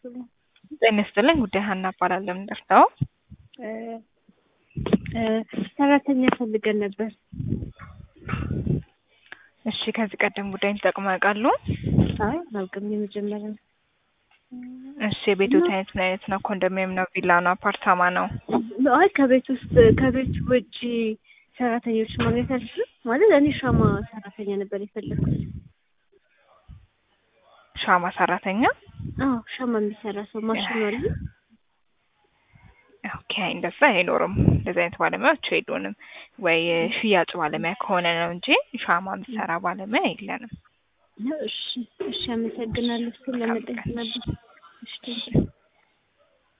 ይስጥልኝ። ጤና ይስጥልኝ። ጉዳይ ሀና እባላለሁ። ምንደርሰው ሰራተኛ ፈልገን ነበር። እሺ፣ ከዚህ ቀደም ጉዳይን ተጠቅመው ያውቃሉ? አይ አላውቅም፣ የመጀመሪያ ነው። እሺ፣ የቤቶት አይነት ምን አይነት ነው? ኮንዶሚኒየም ነው? ቪላ ነው? አፓርታማ ነው? አይ ከቤት ውስጥ ከቤት ውጭ ሰራተኞች ማግኘት አልችልም። ማለት እኔ ሻማ ሰራተኛ ነበር የፈለግኩት። ሻማ ሰራተኛ? አዎ ሻማ የሚሰራ ሰው ማሽኑ አለ። ኦኬ፣ እንደዛ አይኖርም። እንደዚህ አይነት ባለሙያዎች የሉንም። ወይ ሽያጭ ባለሙያ ከሆነ ነው እንጂ ሻማ የሚሰራ ባለሙያ የለንም። እሺ፣ እሺ፣ አመሰግናለሁ። እሱን ለመጠየቅ ነበር። እሺ